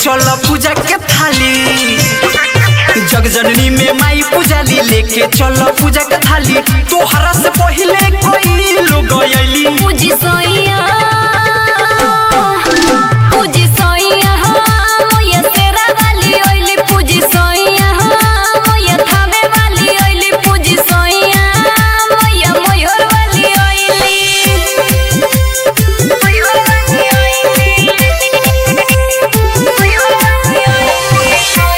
चल पूजा के थाली जगजननी में माई पूजाली लेके चल पूजा के थाली तोहरा से पहिले कोई लोग आइली पूजी सोइया पूजी सोइया मोया तेरा वाली ओइली पूजी सोइया मोया थामे वाली ओइली पूजी सोइया मोया मोयर वाली ओइली मोयर वाली ओइली मोयर वाली ओइली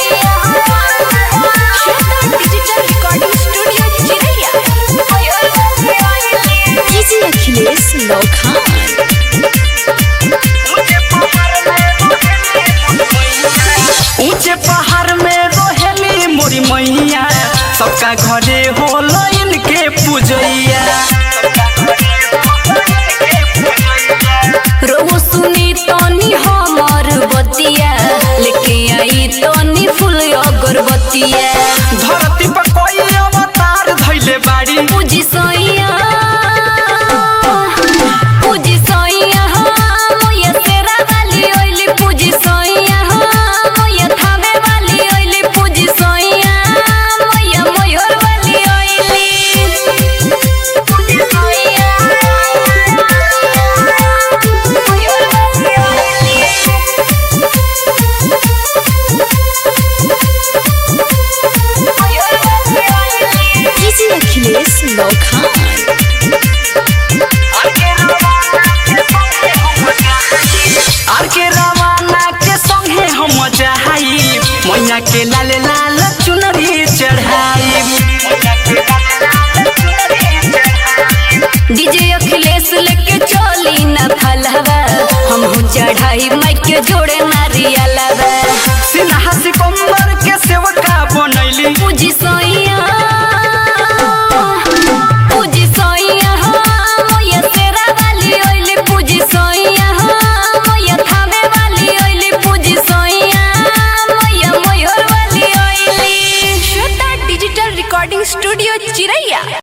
Shweta digital recording studio Chiraiya मोयर वाली ओइली डीजे अखिलेश लौखान ऊंचे पहाड़ में रोहेली मोरी मैया सबका घरे होलो इनके पूजैया रोहु सुनी तनी हमर बतिया लेके आई तनी फूल अगरबत्तिया धरती पर कोई अवतार धैले बाड़ी पूजी सोइया पूजी सोइया मोया तेरा वाली ओइली पूजी सोइया मोया थामे वाली ओइली पूजी सोइया मोया मोयर वाली ओइली पूजी सोइया मोयर वाली ओइली डीजे अखिलेश लौखान आर के रवाना के संगे हम जहाई मैया के लाल लाल चुनरी चढ़ाई डीजे अखिलेश लेके चली न फलवा हम चढ़ाई